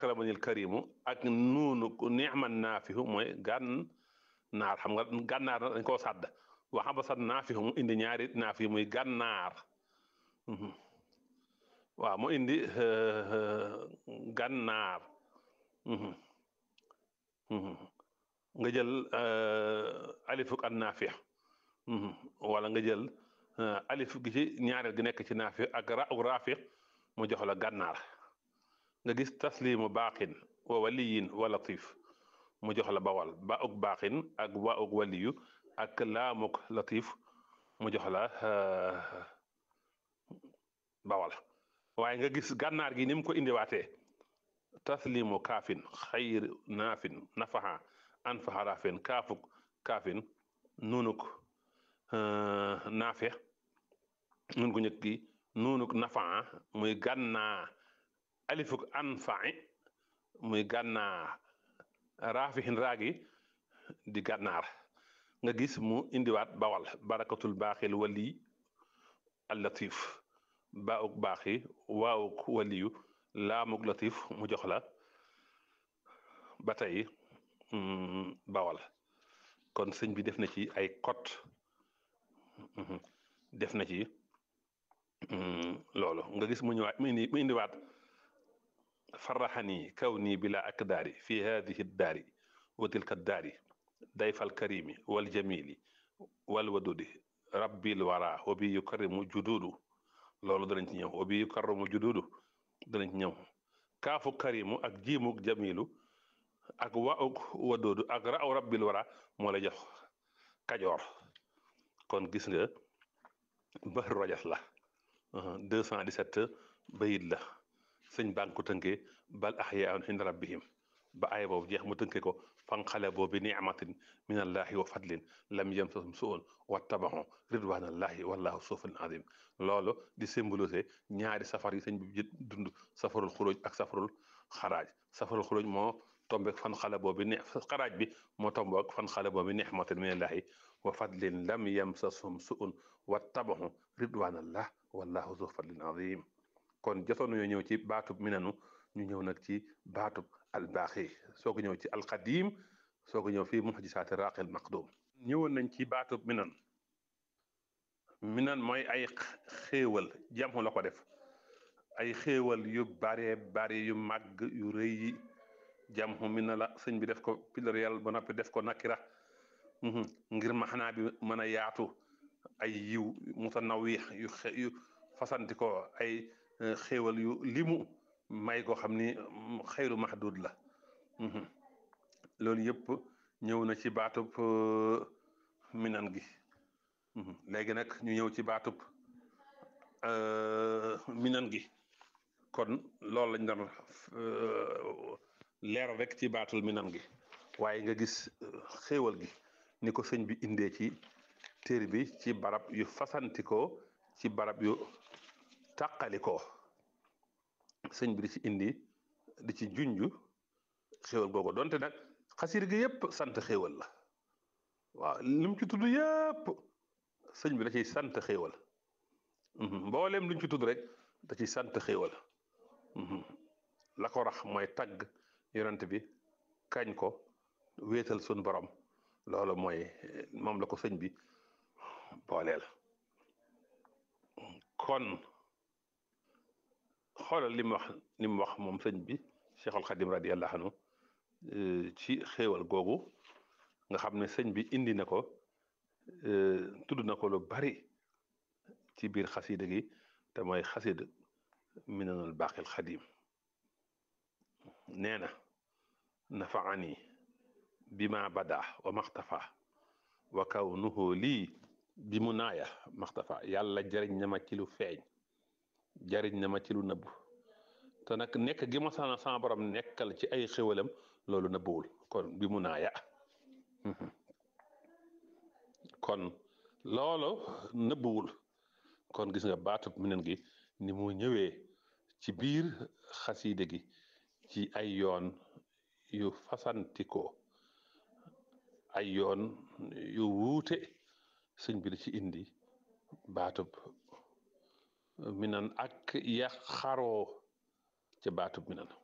akramanil karimu ak nuunu ni'man naafihu mooy gàn naar xam nga gànnaar dañ koo sàdd waxa ba sat naafihu mu indi ñaari naafi muy gànnaar waaw mu indi gànnaar nga jël alifuk an naafi wala nga jël alif gi ci ñaareel gi nekk ci naafi ak ra uk raafiq mu jox la gànnaar nga gis taslimu baaxin wa waliyin wa latif mu jox la bawal ba uk baaxin ak wa uk waliyu ak laamuk latif mu jox la bawal waaye nga gis gànnaar gi ni mu ko indiwaatee taslimu kaafin xayr naafin nafaxa anfaxa raafin kaafuk kaafin nunuk naafe nun gu ñëkk gi nunuk nafaxa muy gànnaa alifuk anfaci muy gànnaa raafixin raagi di gànnaar nga gis mu indiwaat bawal barakatul baaxil wali al latif baawuk baaxi waawuk waliyu laamuk latif mu jox la ba tey bawal kon sëñ bi def na ci ay kot def na ci loolu nga gis mu ñëwaat mu indi mu indiwaat farraxani kaw nii bila ak daari fi hadihi daari wa tilka daari dayfal karimi wal jamili wal wadudi rabbil wara wa bi yukarrimu jududu loolu danañ ci ñëw wa bi yukarrimu jududu danañ ci ñëw kaafu karimu ak jiimuk jamilu ak wauk wadoodu ak raaw rabbil wara moo la jox kajoor kon gis nga bahru rajas la 217 bayit la sëñ baa ngi ko tënkee bal ahyaun inda rabbihim ba aaya boobu jeex mu tënkee ko fanqalaboo bi ni'matin min allahi wa fadlin lam yamsasum su'un wattabaxu ridwanallahi wallahu sufun azim loolu di symbolisé ñaari safar yi sëñ bi dund safarul xuruj ak safarul xaraaj safarul xuruj moo tombeek fan xalaboo bi ne xaraaj bi moo tombeek fan xalaboo bi ni'matin min allahi wa fadlin lam yamsasum su'un wattabaxu ridwanallah wallahu zu fadlin azim kon jotoon nañoo ñëw ci baatub minanu ñu ñëw nag ci baatub albaaxi soo ko ñëw ci alqadim soo ko ñëw fii muxjisaati raaqil maqdum ñëwoon nañ ci baatub minan minan mooy ay xéewal jamu la ko def ay xéewal yu bare bare yu màgg yu rëy yi jamu mina la sëñ bi def ko pluriel ba noppi def ko nakira ngir maxanaa bi mën a yaatu ay yiw mutanawix yu yu fasanti ko ay xéewal yu limu may ko xam ni xayru mahdud la loolu yëpp ñëw na ci baatub minan gi léegi nag ñu ñëw ci baatub minan gi kon loolu lañ doon leer rek ci baatul minan gi waaye nga gis xéewal gi ni ko sëñ bi indee ci téere bi ci barab yu fasantikoo ci barab yu tàqalikoo sëñ bi di ci indi di ci junju xéewal googu donte nag xasir gi yépp sant xéewal la waaw li mu ci tudd yépp sëñ bi da ciy sant xéewal mbooleem lu ñu ci tudd rek da ciy sant xéewal la ko rax mooy tagg yonent bi kañ ko wéetal sun borom loolu mooy moom la ko sëñ bi booleel kon xoolal li mu wax li mu wax moom sëñ bi Cheikhul Khadim radiyallahu anhu ci xéewal googu nga xam ne sëñ bi indi na ko tudd na ko lu bari ci biir xasida gi te mooy xasida minanul baqil xadim nee na nafaani bima bada wa maxtafa wa kawnuhu lii bi mu naaya maxtafa yàlla jariñ na ma ci lu feeñ jariñ na ma ci lu nëbbu te nag nekk gi ma sana sama borom nekkal ci ay xéwalam loolu nëbbuwul kon bi mu naaya kon loolu nëbbuwul kon gis nga baatub minen gi ni mu ñëwee ci biir xasiide gi ci ay yoon yu fasantikoo ay yoon yu wuute sëñ bi da ci indi baatub minan ak ya xaroo ca baatub minan